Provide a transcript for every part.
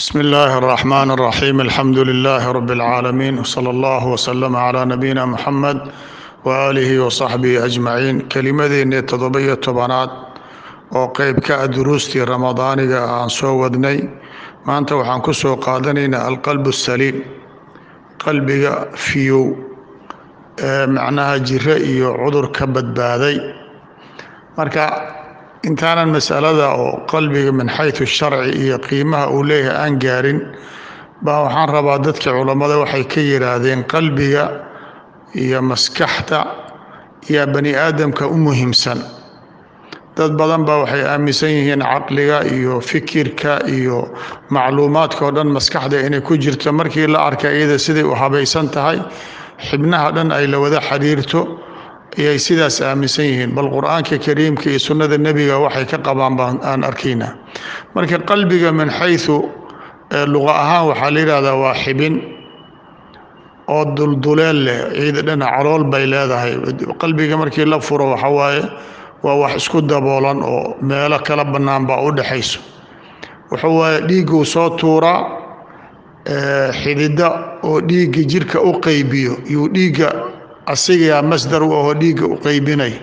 بسم الله الرحمن الرحيم الحمد لله رب العالمين وصلى الله وسلم على نبينا محمد وآله وصحبه أجمعين kelimadeennii toddoba-iyo tobanaad oo qeyb ka ah duruustii ramadaaniga aan soo wadnay maanta waxaan ku soo qaadanaynaa alqalb الsaliim qalbiga fiyow ee macnaha jiro iyo cudur ka badbaaday marka intaanan masalada oo qalbiga min xayثu sharci iyo qiimaha uu leeyahay aan gaarin baa waxaan rabaa dadka culammada waxay ka yidhaahdeen qalbiga iyo maskaxda iyo bani aadamka u muhiimsan dad badan baa waxay aaminsan yihiin caqliga iyo fikirka iyo macluumaadka oo dhan maskaxda inay ku jirto markii la arka iyada siday u habaysan tahay xibnaha dhan ay la wada xiriirto ayay sidaas aaminsan yihiin bal qur-aanka kariimka iyo sunnada nebiga waxay ka qabaan baan aan arkaynaa marka qalbiga min xayثu luqa ahaan waxaa la yidhahdaa waa xibin oo dulduleel leh ciida dhana calool bay leedahay qalbiga markii la furo waxa waaye waa wax isku daboolan oo meelo kala bannaan baa u dhexayso wuxuu waaye dhiigguu soo tuuraa xidida oo dhiigga jirka u qeybiyo yuu dhiigga asigaa masdar u ahoo dhiigga u qeybinay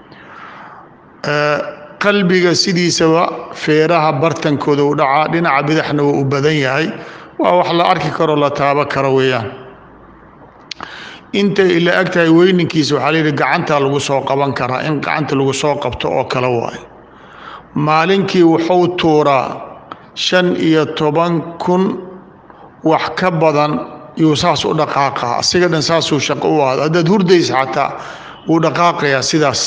qalbiga sidiisaba feeraha bartankooda u dhacaa dhinaca bidaxna waa u badan yahay waa wax la arki karo la taabo karo weeyaan intay la ag tahay weyninkiisa waxaa la yidhi gacanta lagu soo qaban karaa in gacanta lagu soo qabto oo kale waayo maalinkii wuxuu tuuraa shan iyo toban kun wax ka badan yuu saas u dhaqaaqaa asiga dhan saasuu shaqo u ahdo haddaad hurdaysa xataa wuu dhaqaaqayaa sidaas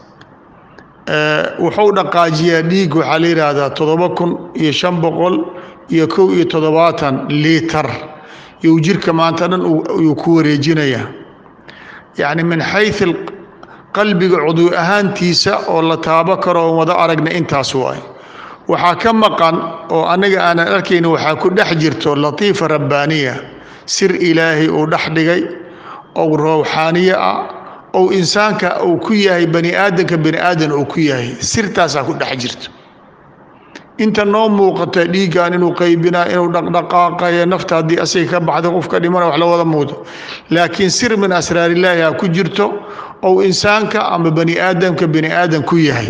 wuxuu dhaqaajiyaa dhiig waxaa la yidhaahdaa toddoba kun iyo shan boqol iyo kow iyo toddobaatan liitar yuu jirka maanta dhan yuu ku wareejinayaa yacni min xayu qalbiga cudwi ahaantiisa oo la taabo karo oon wada aragna intaas waay waxaa ka maqan oo annaga aanan arkayni waxaa ku dhex jirto latiifa rabbaaniya sir ilaahay uu dhex dhigay ou rawxaaniye ah ou insaanka uu ku yahay bani aadamka bani aadan uu ku yahay sirtaasaa ku dhex jirto inta noo muuqata dhiiggan inuu qaybinaa inuu dhaqdhaqaaqayo nafta haddii asiga ka baxda qofka dhimana wax la wada muudo laakiin sir min asraarillaahi ha ku jirto ou insaanka ama bani aadamka bani aadan ku yahay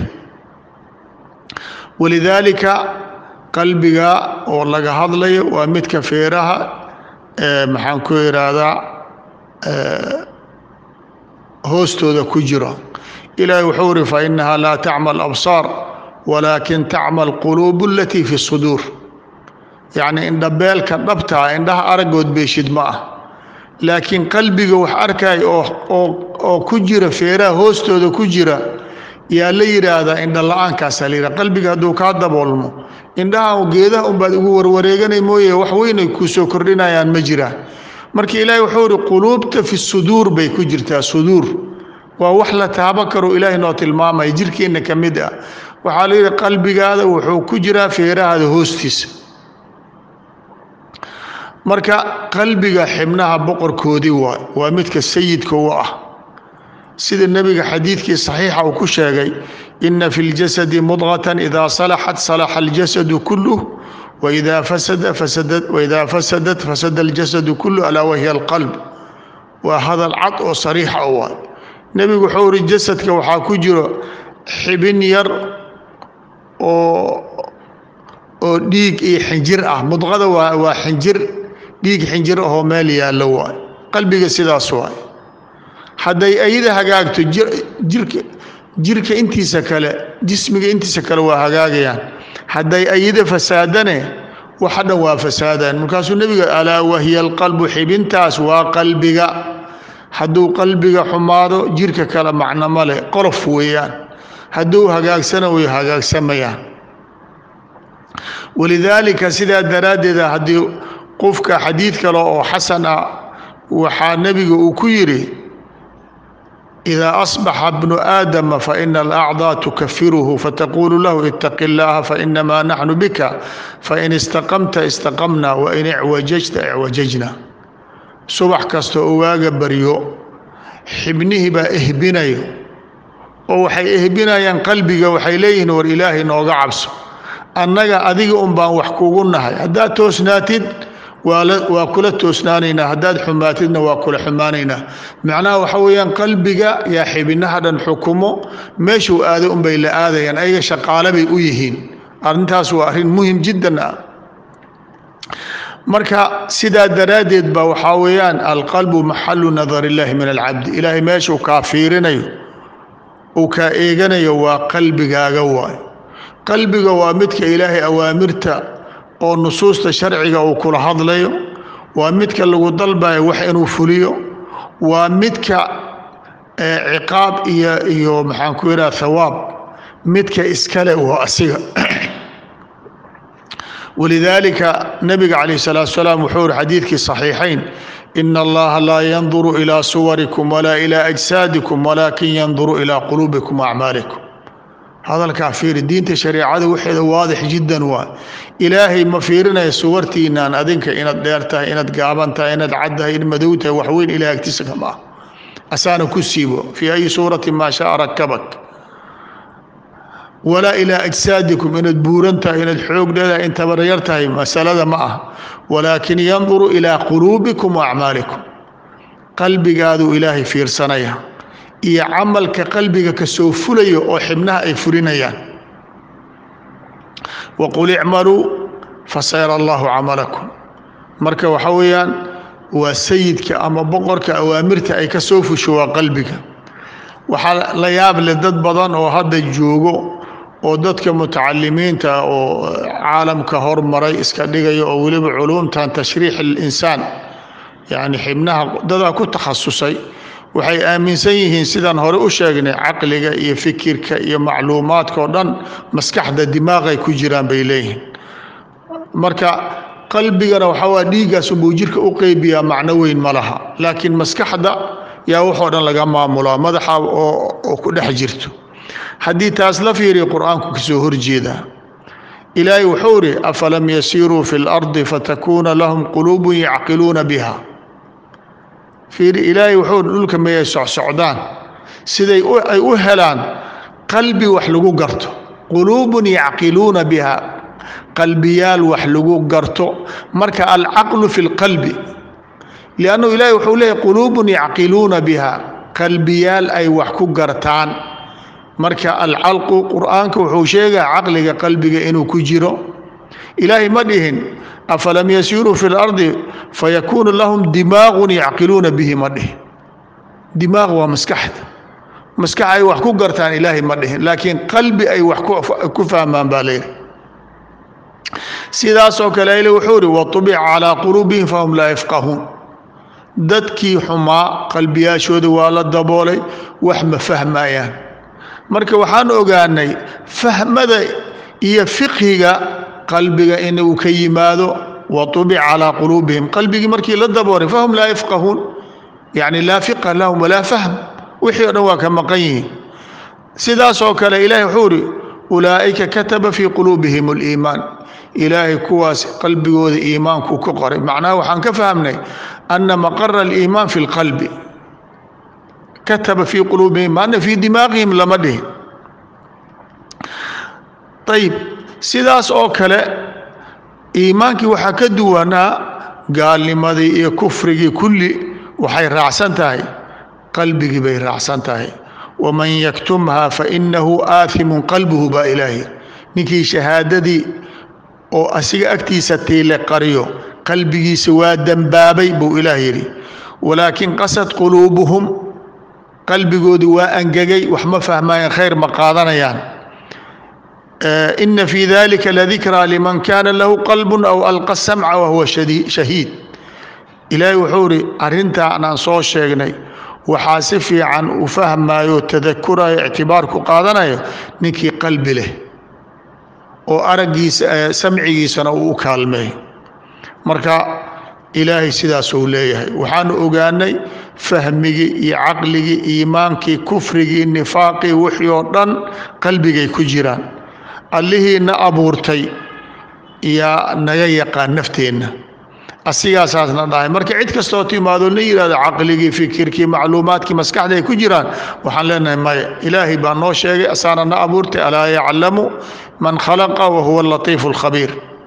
walidaalika qalbiga oo laga hadlayo waa midka feeraha maxaan ku idhaahdaa hoostooda ku jiro ilaahay wuxuu uri fa inaha laa tacma alabsaar walaakin tacma alquluubu alatii fi suduur yacni indhabeelka dhabtaa indhaha aragood beeshid ma ah laakiin qalbiga wax arkay oo ku jira feeraha hoostooda ku jira yaa la yidhaahdaa indha la-aankaasaa la yidhahda qalbiga hadduu kaa daboolmo indhaha geedaha unbaad ugu warwareeganay mooye wax weynay kuu soo kordhinayaan ma jiraan marka ilaahay wuxuu ihi quluubta fi suduur bay ku jirtaa suduur waa wax la taabo karo ilaahay noo tilmaamaya jirkeenna ka mid ah waxaa la yidhi qalbigaada wuxuu ku jiraa feerahaada hoostiisa marka qalbiga xibnaha boqorkoodii waay waa midka sayidka u ah sida nebiga xadiidkii saxiixa uu ku sheegay ina fi ljasadi mudqatan idaa salaxat salaxa aljasadu kuluh waidaa fasada waidaa fasadat fasada aljasadu kuluh alaa wahiya alqalb waa hadal cad oo sariixa u waay nebigu wuxuu uri jasadka waxaa ku jiro xibin yar oo oo dhiig iyo xinjir ah mudqada waa waa xinjir dhiig xinjir ahoo meel yaallo waay qalbiga sidaas waay hadday ayada hagaagto jirka jirka intiisa kale jismiga intiisa kale waa hagaagayaan hadday ayada fasaadane waxa dhan waa fasaadaan markaasuu nebiga alaa wahiya alqalbu xibintaas waa qalbiga hadduu qalbiga xumaado jirka kale macno ma leh qolof weeyaan hadduu hagaagsana way hagaagsamayaan walidaalika sidaa daraaddeeda haddii qofka xadiid kale oo xasan ah waxaa nebiga uu ku yidhi idaa asbaxa bnu aadama faina alacdaa tukafiruhu fataqulu lahu itaqi llaaha fainamaa naxnu bika fain istaqamta istaqamna wain icwajajta icwajajna subax kasta oo waaga baryo xibnihii baa ehbinayo oo waxay ehbinayaan qalbiga waxay leeyihiin war ilaahay nooga cabso annaga adiga un baan wax kugu nahay haddaad toosnaatid waa kula toosnaanaynaa haddaad xumaatidna waa kula xumaanaynaa macnaha waxa weeyaan qalbiga yaa xibinaha dhan xukumo meeshuu aado unbay la aadayaan ayaga shaqaale bay u yihiin arrintaas waa arrin muhim jiddan ah marka sidaa daraaddeed ba waxaa weeyaan alqalbu maxalu nadar illaahi min alcabdi ilaahay meeshuu kaa fiirinayo uu kaa eeganayo waa qalbigaaga waay qalbiga waa midka ilaahay awaamirta oo nusuusta sharciga uu kula hadlayo waa midka lagu dalbayo wax inuu fuliyo waa midka ciqaab iyo iyo maxaan ku yidhaha thawaab midka iskale waa asiga walidaalika nabiga calayh salaatu salaam wuxuu uri xadiidkii saxiixayn ina allaha laa yanduru ilaa suwarikum walaa ilaa ajsaadikum walaakin yanduru ilaa quluubikum waacmaalikum hadalkaa fiiri diinta shareecada waxeeda waadix jiddan waa ilaahay ma fiirinaya suwartiinaan adinka inaad dheer tahay inaad gaaban tahay inaad cad tahay in madow tahay waxweyn ilaah agtiisa kama ah asaana ku siibo fii ayi suurati maa shaa rakabak walaa ilaa ajsaadikum inaad buuran tahay inaad xoog leedahay in tabaryar tahay masalada ma ah walaakin yanduru ilaa quluubikum wa acmaalikum qalbigaaduu ilaahay fiirsanaya iyo camalka qalbiga ka soo fulayo oo xibnaha ay fulinayaan waqul icmaluu fasayara allahu camalakum marka waxa weeyaan waa sayidka ama boqorka awaamirta ay ka soo fusho waa qalbiga waxaa la yaab leh dad badan oo hadda joogo oo dadka mutacalimiinta oo caalamka hormaray iska dhigaya oo weliba culuumtan tashriix alinsaan yacni xibnaha dadaa ku takhasusay waxay aaminsan yihiin sidaan hore u sheegnay caqliga iyo fikirka iyo macluumaadka oo dhan maskaxda dimaaqay ku jiraan bay leeyihiin marka qalbigana waxaa waa dhiiggaas unbuu jirka u qeybiyaa macno weyn ma laha laakiin maskaxda yaa waxoo dhan laga maamulaa madaxa oo ku dhex jirto haddii taas la fiiriya qur-aanku kasoo horjeedaa ilaahay wuxuu idhi afalam yasiiruu fi lardi fatakuuna lahum quluubun yacqiluuna biha fiiri ilaahay wuxuu dhulka mayay socsocdaan siday ay u helaan qalbi wax lagu garto quluubun yacqiluuna biha qalbiyaal wax lagu garto marka alcaqlu fi lqalbi liannu ilaahay wuxuu leeyahy quluubun yacqiluuna biha qalbiyaal ay wax ku gartaan marka alcalqu qur'aanka wuxuu sheegaa caqliga qalbiga inuu ku jiro ilaahay ma dhihin afalam yasiiruu fi lardi fayakuunu lahum dimaaqun yacqiluuna bihi ma dhihin dimaaq waa maskaxda maskax ay wax ku gartaan ilaahay ma dhihin laakiin qalbi ay wax ku fahmaan baa leeyihi sidaasoo kale ile wuxuu ihi watubica calaa quluubihim fahum laa yafqahuun dadkii xumaa qalbiyaashooda waa la daboolay wax ma fahmayaan marka waxaan ogaanay fahmada iyo fiqhiga qalbiga in uu ka yimaado watubic calaa quluubihim qalbigii markii la daboolay fahum laa yafqahuun yacni laa fiqha lahum walaa fahm wixii o dhan waa ka maqan yihiin sidaasoo kale ilaahay wuxuu ihi ulaa'ika kataba fii quluubihim aliimaan ilaahay kuwaas qalbigooda iimaanku ka qoray macnaha waxaan ka fahmnay ana maqara aliimaan fi lqalbi kataba fii quluubihim maana fii dimaaqihim lama dhihin ayib sidaas oo kale iimaankii waxaa ka duwanaa gaalnimadii iyo kufrigii kulli waxay raacsan tahay qalbigii bay raacsan tahay waman yaktumha fainahu aathimun qalbuhu baa ilaahi ninkii shahaadadii oo asiga agtiisa tiile qariyo qalbigiisa waa dembaabay buu ilaah yidhi walaakin qasad quluubuhum qalbigoodii waa angegay wax ma fahmayaan khayr ma qaadanayaan ina fii dalika ladikraa liman kaana lahu qalbun aw alqa samca wahuwa shahiid ilaahay wuxuu ihi arrintaan aan soo sheegnay waxaa si fiican u fahmayo tadakurayo ictibaar ku qaadanayo ninkii qalbi leh oo araggiisa samcigiisana uu u kaalmeey marka ilaahay sidaasuu leeyahay waxaanu ogaanay fahmigii iyo caqligii iimaankii kufrigii nifaaqii wixii oo dhan qalbigay ku jiraan allihiina abuurtay yaa naga yaqaan nafteenna asigaasaasna dhahay marka cid kastoo timaado la yihahdo caqligii fikirkii macluumaadkii maskaxda ay ku jiraan waxaan leenahay maya ilaahay baa noo sheegay asaana na abuurtay alaa yaclamu man khalaqa wa huwa alatiifu alkhabiir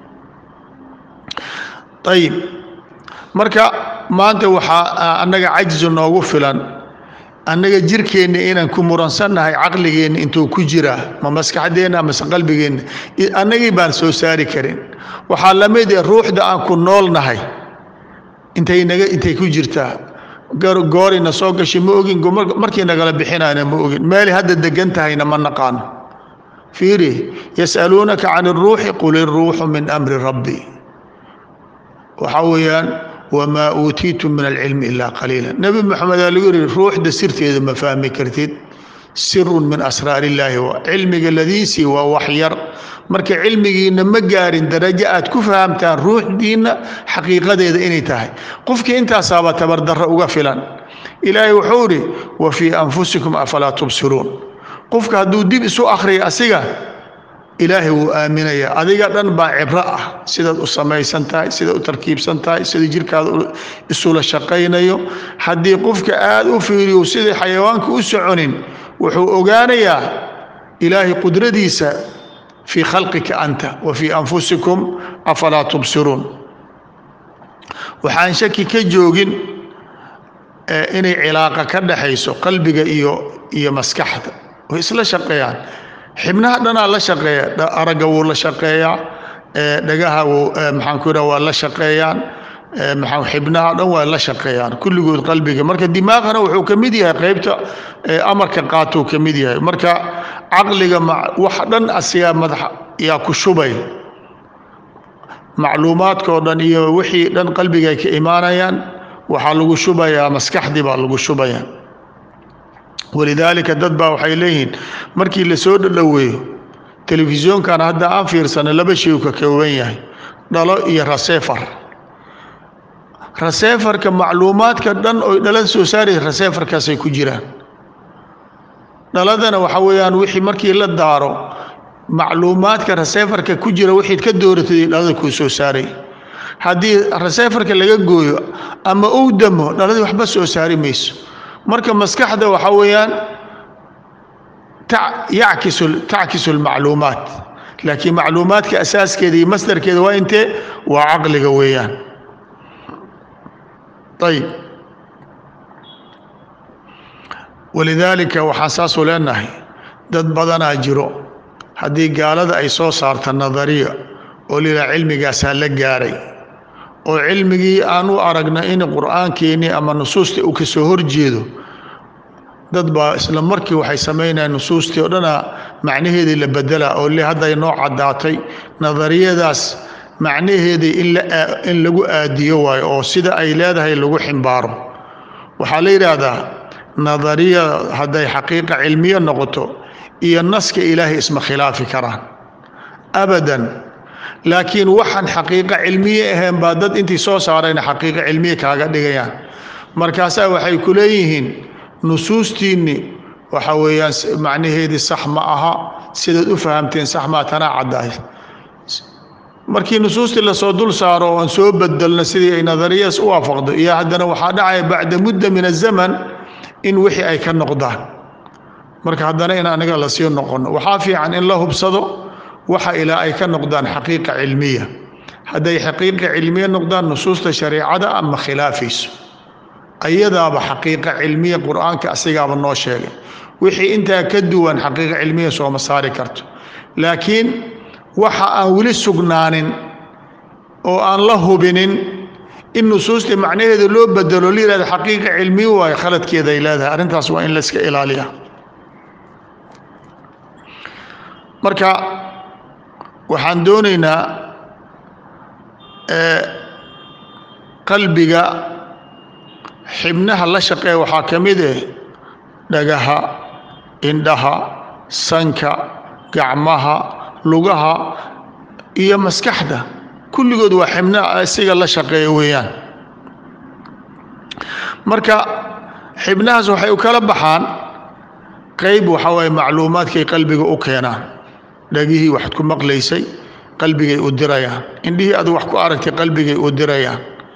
ayib marka maanta waxaa annaga cajzu noogu filan annaga jirkeenna inaan ku muransannahay caqligeenna intuu ku jiraa ma maskaxdeenna mase qalbigeenna annagii baan soo saari karin waxaa la mid eh ruuxda aan ku noolnahay intay naga intay ku jirtaa goorina soo gashay ma ogin markii nagala bixinayna ma ogin meelay hadda degan tahayna ma naqaano fiiri yas'aluunaka can iruuxi qul iruuxu min amri rabbi waxaa weeyaan wamaa uutiitum min alcilmi ilaa qaliila nebi moxamed aa lagu yihi ruuxda sirteeda ma fahmi kartid sirun min asraar illaahi cilmiga ladiisii waa wax yar marka cilmigiina ma gaarin darajo aad ku fahamtaan ruuxdiinna xaqiiqadeeda inay tahay qofkii intaasaaba tabardarro uga filan ilaahay wuxuu idhi wa fii anfusikum afalaa tubsiruun qofka hadduu dib isu akhriya asiga ilaahay wuu aaminayaa adiga dhan baa cibro ah sidaad u samaysan tahay sidaad u tarkiibsan tahay sida jirkaada isula shaqaynayo haddii qofka aad u fiiriyo siday xayawaanka u soconin wuxuu ogaanayaa ilaahay qudradiisa fii khalqika anta wa fii anfusikum afalaa tubsiruun waxaan shaki ka joogin inay cilaaqa ka dhaxayso qalbiga iyo iyo maskaxda way isla shaqeeyaan xibnaha dhanaa la shaqeeya aragga wuu la shaqeeyaa dhagaha maxaan ku yidhaha waa la shaqeeyaan maxaa xibnaha dhan waa la shaqeeyaan kulligood qalbiga marka dimaaqana wuxuu ka mid yahay qaybta amarka qaatuu ka mid yahay marka caqliga wax dhan asigaa madax yaa ku shubay macluumaadkao dhan iyo wixii dhan qalbiga ay ka imaanayaan waxaa lagu shubayaa maskaxdii baa lagu shubaya walidaalika dad baa waxay leeyihiin markii la soo dhadhoweeyo telefisyoonkan hadda aan fiirsano laba shay u ka kooban yahay dhalo iyo raseefar raseefarka macluumaadka dhan oy dhalada soo saaraysa raseefarkaasay ku jiraan dhaladana waxa weeyaan wixii markii la daaro macluumaadka raseefarka ku jira wixii ka dooratay dhalada kuu soo saaray haddii raseefarka laga gooyo ama uu damo dhaladii waxba soo saari mayso marka maskaxda waxaa weeyaan yackisu tackisu lmacluumaat laakiin macluumaadka asaaskeeda iyo masdarkeeda waa intee waa caqliga weeyaan ayib walidaalika waxaan saasuu leenahay dad badanaa jiro haddii gaalada ay soo saarta nadariya oo lilaa cilmigaasaa la gaaray oo cilmigii aan u aragna in qur'aankeenii ama nusuustii uu ka soo horjeedo dad baa isla markii waxay samaynayaan nusuustii oo dhana macnaheedii la bedela oo le hadday noo caddaatay nadariyadaas macnaheedii in lagu aadiyo waayo oo sida ay leedahay lagu ximbaaro waxaa la yidhaahdaa nadariya hadday xaqiiqa cilmiyo noqoto iyo naska ilaahay isma khilaafi karaan abadan laakiin waxaan xaqiiqo cilmiye ahayn baa dad intii soo saarayna xaqiiqo cilmiye kaaga dhigayaan markaasaa waxay ku leeyihiin nusuustiinni waxa weeyaan macnaheedii sax ma aha sidaad u fahamteen sax maa tanaa caddaay markii nusuustii lasoo dul saaro oo aan soo bedelno sidii ay nadariyadaas u waafaqdo iyo haddana waxaa dhacaya bacda mudda min azaman in wixii ay ka noqdaan marka haddana in aniga lasii noqono waxaa fiican in la hubsado waxa ilaa ay ka noqdaan xaqiiqa cilmiya hadday xaqiiqa cilmiya noqdaan nusuusta shareecada ama khilaafayso ayadaaba xaqiiqa cilmiya qur-aanka asigaaba noo sheegay wixii intaa ka duwan xaqiiqa cilmiya sooma saari karto laakiin waxa aan weli sugnaanin oo aan la hubinin in nusuusta macnaheeda loo bedelo la yihahda xaqiiqa cilmiya waayo khaladkeeda ay leedahay arrintaas waa in la iska ilaaliya marka waxaan doonaynaa qalbiga xibnaha la shaqeeya waxaa ka mid eh dhagaha indhaha sanka gacmaha lugaha iyo maskaxda kulligood waa xibnaha isiga la shaqeeya weeyaan marka xibnahaas waxay u kala baxaan qayb waxaa waaye macluumaadkay qalbiga u keenaan dhagihii waxaad ku maqlaysay qalbigay u dirayaan indhihii aad wax ku aragtay qalbigay u dirayaan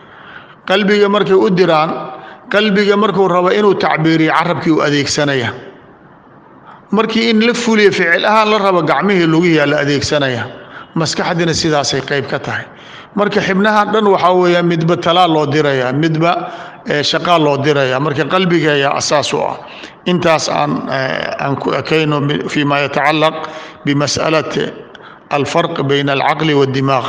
qalbiga markay u diraan qalbiga markuu rabo inuu tacbiiriyo carabkii u adeegsanaya markii in la fuliyo ficil ahaan la rabo gacmihii lugihiyaa la adeegsanaya maskaxdiina sidaasay qayb ka tahay marka xibnahan dhan waxaa weeya midba talaa loo diraya midba shaqaa loo diraya marka qalbiga ayaa asaas u ah intaas aan aan ku ekayno fima yatacalaq bimas'alati alfarq bayna alcaqli waاdimaaq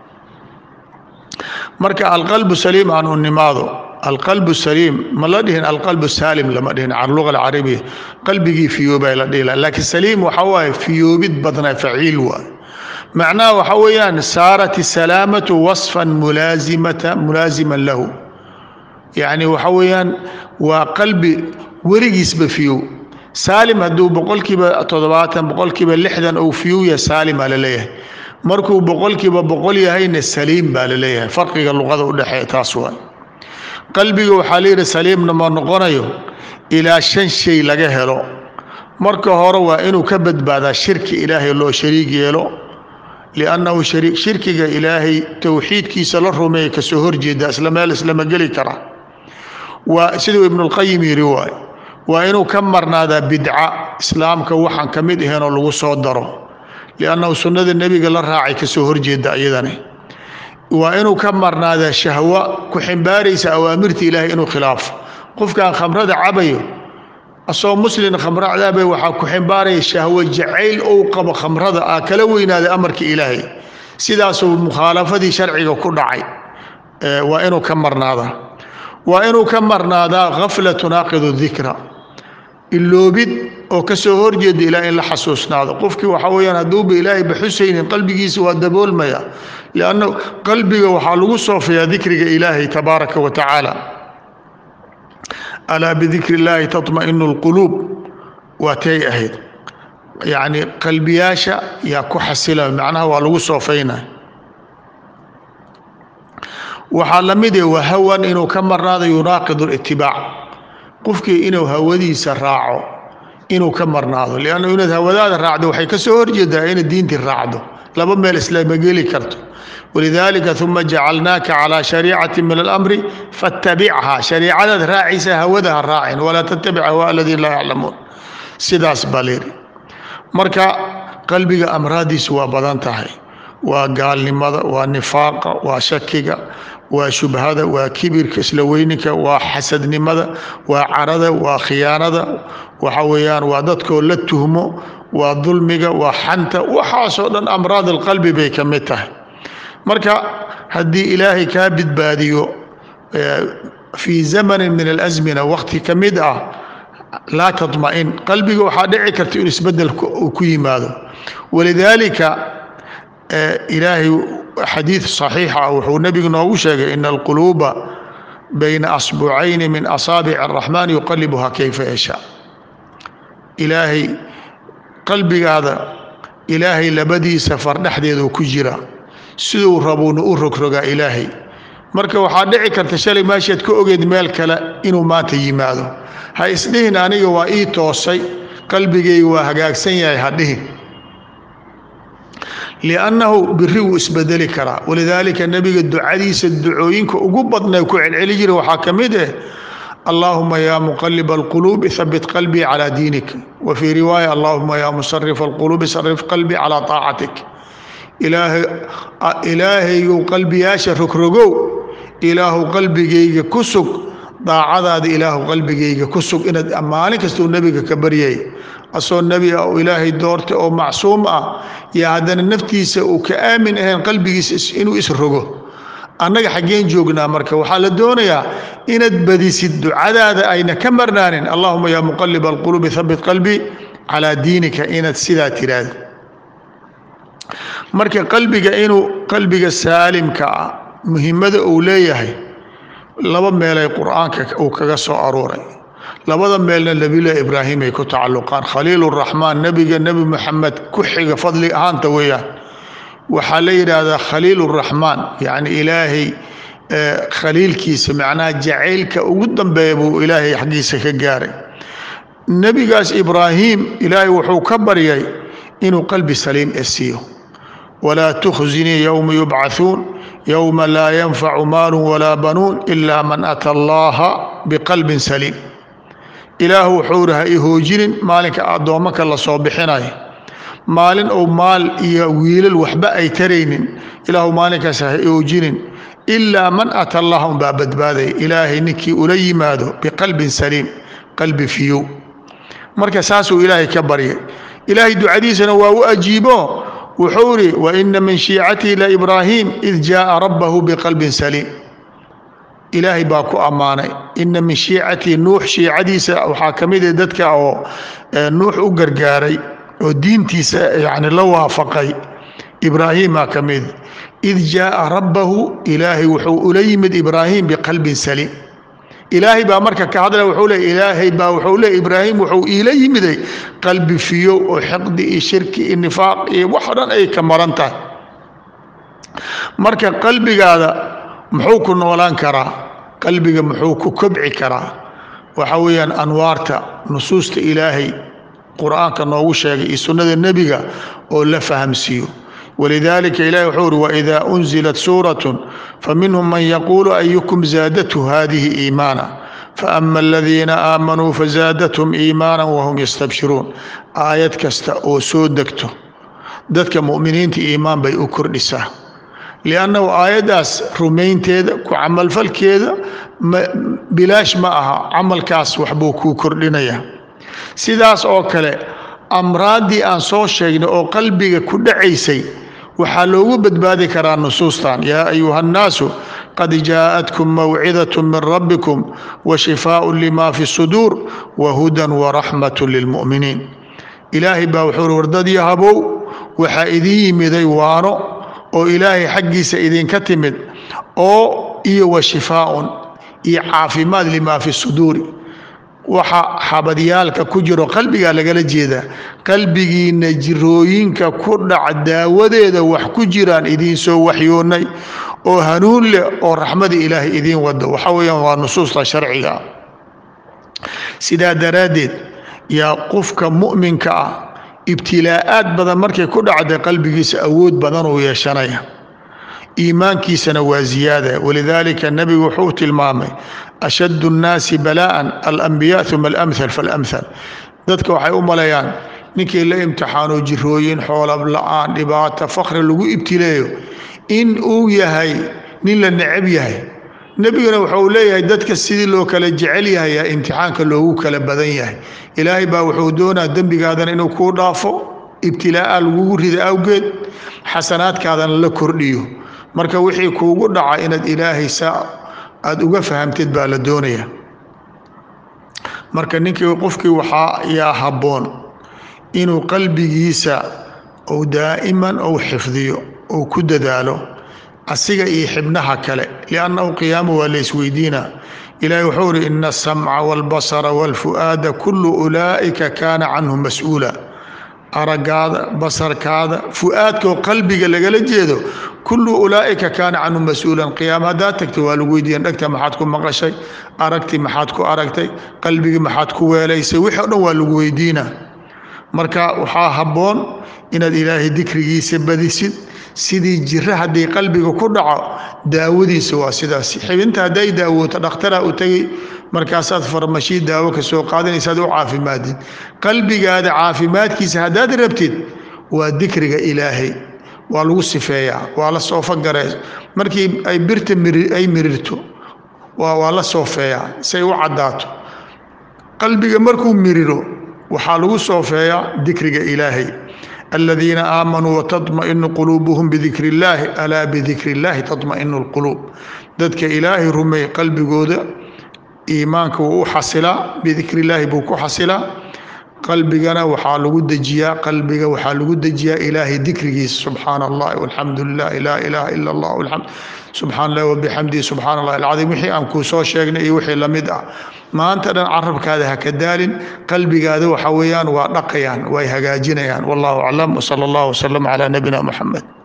marka alqalbu saliim aan u nimaado alqalbu saliim ma la dhihin alqalbu saalim lama dhihin can luga alcarabiya qalbigii fiyoobay la dhihi laakiin saliim waxaa waaye fiyoobid badnaa faciil waay macnaha waxaa weeyaan saarat isalaamatu wasfan mulaazimata mulaaziman lahu yacni waxaa weeyaan waa qalbi werigiisba fiyow saalim hadduu boqolkiiba toddobaatan boqolkiiba lixdan ou fiyow yahay saalimaa la leeyahay markuu boqolkiiba boqol yahayna saliim baa la leeyahay farqiga luqada u dhexeeya taas waay qalbiga waxaa layidhi saliimna ma noqonayo ilaa shan shay laga helo marka hore waa inuu ka badbaadaa shirki ilaahay loo shariig yeelo liannahu shirkiga ilaahay towxiidkiisa la rumeeya kasoo horjeeda isla meel islama geli kara waa siduu ibnulqayim yidhi waay waa inuu ka marnaadaa bidca islaamka waxaan ka mid ahaynoo lagu soo daro liannahu sunnada nebiga la raacay kasoo horjeeda iyadani waa inuu ka marnaadaa shahwa ku ximbaaraysa awaamirta ilaahay inuu khilaafo qofkaan khamrada cabayo asagoo muslin khamro cadaabay waxaa ku ximbaaraya shahwo jacayl ou qabo khamrada ah kala weynaaday amarka ilaahay sidaasuu mukhaalafadii sharciga ku dhacay waa inuu ka marnaadaa waa inuu ka marnaadaa khafla tunaaqidu dikra iloobid oo kasoo horjeeda ilaa in la xasuusnaado qofkii waxaa weyaan hadduuba ilaahay baxusaynin qalbigiisa waa daboolmaya lianna qalbiga waxaa lagu soofayaa dikriga ilaahay tabaaraka wa tacaala alaa bidikri illaahi taطma'inu اlquluub waa tay ahayd yacni qalbiyaasha yaa ku xasila macnaha waa lagu soofaynay waxaa la mid eh wahawan inuu ka marnaado yunaaqid اlitibaac qofkii inuu hawadiisa raaco inuu ka marnaado lianna inaad hawadaada raacdo waxay ka soo horjeedaa inaad diintii raacdo laba meel islaama geli karto walidaalika uma jacalnaaka calaa shariicati min alamri fatabichaa shariicadaad raacaysa hawada ha raacin walaa tattabic hawaa aladiin laa yaclamuun sidaas baa layidhi marka qalbiga amraadiisu waa badan tahay waa gaalnimada waa nifaaqa waa shakiga waa shubhada waa kibirka isla weyninka waa xasadnimada waa carada waa khiyaanada waxa weeyaan waa dadkoo la tuhmo waa dulmiga waa xanta waxaasoo dhan amraad alqalbi bay ka mid tahay marka haddii ilaahay kaa badbaadiyo fii zamanin min alasmina waqti ka mid ah laa taطma'in qalbiga waxaa dhici karta in isbedel uu ku yimaado walidaalika ilaahay xadiid صaxiixa ah wuxuu nebigu noogu sheegay ina alquluuba bayna asbucayni min asaabic الraxmaan yuqalibuha kayfa yashaa ilaahay qalbigaada ilaahay labadiisa fardhexdeedu ku jira siduu rabuuna u rogrogaa ilaahay marka waxaa dhici karta shalay meeshaad ka ogeed meel kale inuu maanta yimaado ha isdhihin aniga waa ii toosay qalbigayga waa hagaagsan yahay ha dhihin liannahu biri wuu isbedeli karaa walidaalika nebiga ducadiisa ducooyinka ugu badnay ku celceli jira waxaa ka mid ah allahuma ya muqaliba alquluubi habit qalbii calaa diinik wa fii riwaaya allahuma ya musarifa alquluubi sarif qalbii calaa taacatik ilaahaygu qalbiyaasha rogrogow ilaahu qalbigayga ku sug daacadaada ilaahu qalbigayga ku sug inaad maalin kastuu nebiga ka baryay asoo nebi ah oo ilaahay doortay oo macsuum ah yaa haddana naftiisa uu ka aamin ahayn qalbigiisa inuu isrogo annaga xaggeen joognaa marka waxaa la doonayaa inaad badisid ducadaada ayna ka marnaanin allahuma yaa muqaliba alquluubi habit qalbii calaa diinika inaad sidaa tiraahdo marka qalbiga inuu qalbiga saalimka ah muhimmada uu leeyahay laba meelay qur-aanka uu kaga soo aruuray labada meelna nebilah ibraahim ay ku tacalluqaan khaliiluraxmaan nebiga nebi moxamed ku xiga fadli ahaanta weeyaan waxaa la yidhaahdaa khaliiluraxmaan yacni ilaahay khaliilkiisa macnaha jacaylka ugu dambeeya buu ilaahay xaggiisa ka gaaray nebigaas ibraahim ilaahay wuxuu ka baryay inuu qalbi saliim e siiyo walaa tukhzinii yowma yubcathuun yowma laa yanfacu maalu walaa banuun ilaa man ata allaha biqalbin saliim ilaahu wuxuu ri ha i hoojinin maalinka addoommanka la soo bixinayo maalin ou maal iyo wiilal waxba ay taraynin ilaahu maalinkaas ha i hoojinin ilaa man ata allaha unbaa badbaadaya ilaahay ninkii ula yimaado biqalbin saliim qalbi fiyow marka saasuu ilaahay ka baryay ilaahay ducadiisana waa u ajiibo wuxuu iri waina min shiicatihi laibraahiim id jaaa rabbahu biqalbin saliim ilaahay baa ku ammaanay ina min shiicatihi nuux shiicadiisa waxaa ka mid ah dadka oo nuux u gargaaray oo diintiisa yani la waafaqay ibraahiimaa ka mid id jaaa rabbahu ilaahay wuxuu ula yimid ibraahim biqalbin saliim ilaahay baa marka ka hadlaya wuxuu le ilaahay baa wuxuu le ibraahim wuxuu iila yimiday qalbi fiyow oo xiqdi iyo shirki iyo nifaaq iyo wax o dhan ay ka maran tahay marka qalbigaada muxuu ku noolaan karaa qalbiga muxuu ku kobci karaa waxa weeyaan anwaarta nusuusta ilaahay qur-aanka noogu sheegay iyo sunnada nebiga oo la fahamsiiyo walidaalika ilahi wuxuu uri waidaa unzilat suuratu faminhum man yaquulu ayukum zaadathu hadihi iimaana faama aladiina aamanuu fazaadathum iimaana wahum yastabshiruun aayad kasta oo soo degto dadka mu'miniinta iimaan bay u kordhisaa liannahu aayaddaas rumaynteeda ku camalfalkeeda bilaash ma aha camalkaas waxbuu kuu kordhinaya sidaas oo kale amraaddii aan soo sheegnay oo qalbiga ku dhacaysay waxaa loogu badbaadi karaa nusuustan yaa ayuha annaasu qad jaa'atkum mawcidat min rabbikum wa shifaaءu lima fi suduur wa hudan waraxmat lilmu'miniin ilaahay baa wuxuu uri wardadii habow waxaa idiin yimiday waano oo ilaahay xaggiisa idinka timid oo iyo wa shifaaun iyo caafimaad lima fi suduuri waxa xabadyaalka ku jiro qalbigaa lagala jeedaa qalbigiina jirooyinka ku dhac daawadeeda wax ku jiraan idiin soo waxyoonnay oo hanuun leh oo raxmada ilaahay idiin wado waxa weeyaan waa nusuusta sharciga sidaa daraaddeed yaa qofka mu'minka ah ibtilaa'aad badan markay ku dhacday qalbigiisa awood badan uu yeeshanaya iimaankiisana waa ziyaada walidaalika nebigu wuxuu tilmaamay ashad الnaasi bala'an alambiya uma alamhal falamhal dadka waxay u maleeyaan ninkii la imtixaano jirooyin xoolab la-aan dhibaato fakri lagu ibtileeyo in uu yahay nin la necab yahay nebiguna wuxuu leeyahay dadka sidii loo kala jecel yahay yaa imtixaanka loogu kala badan yahay ilaahay baa wuxuu doonaa dembigaadana inuu kuu dhaafo ibtilaa'a lagugu rida awgeed xasanaadkaadana la kordhiyo marka wixii kuugu dhaca inaad ilaahay saa aada uga fahamteed baa la doonaya marka ninkii qofkii waxaa yaa habboon inuu qalbigiisa ou daa'iman ou xifdiyo ou ku dadaalo asiga iyo xibnaha kale liannahu qiyaamo waa la isweydiina ilaahi wuxuu uri ina asamca wاlbasara wاlfu'aada kulu ulaa'ika kaana canhu mas-uula aragaada basarkaada fu'aadkaoo qalbiga lagala jeedo kullu ulaa'ika kaana canhu mas-uulan qiyaama haddaad tagto waa lagu weydiiyan dhegta maxaad ku maqashay aragti maxaad ku aragtay qalbigii maxaad ku weelaysay wixii o dhan waa lagu weydiina marka waxaa habboon inaad ilaahay dikrigiisa badisid sidii jiro haddii qalbiga ku dhaco daawadiisa waa sidaas xibinta hadday daawooto dhakhtaraa u tegey markaasaad farmashii daawo ka soo qaadanaysaad u caafimaadid qalbigaada caafimaadkiisa haddaad rabtid waa dikriga ilaahay waa lagu sifeeyaa waa la soofagarees markii ay birta ay mirirto waa la soofeeyaa say u caddaato qalbiga markuu miriro waxaa lagu soofeeyaa dikriga ilaahay aladiina aamanuu watadma'inu quluubuhum bidikri illaahi alaa bidikri illaahi tadma'inu lquluub dadka ilaahay rumeey qalbigooda iimaanka wuu u xasilaa bidikri illaahi buu ku xasilaa qalbigana waxaa lagu dejiyaa qalbiga waxaa lagu dejiyaa ilaahay dikrigiisa subxaana allahi walxamdu lilah laa ilaaha ila allah subxaan allah wabixamdihi subxaana allah alcadiim wixii aan kuu soo sheegnay iyo wixii lamid ah maanta dhan carabkaada ha ka daalin qalbigaada waxa weeyaan waa dhaqayaan way hagaajinayaan wallahu aclam wsala allah wsalam calaa nabiyina muxamed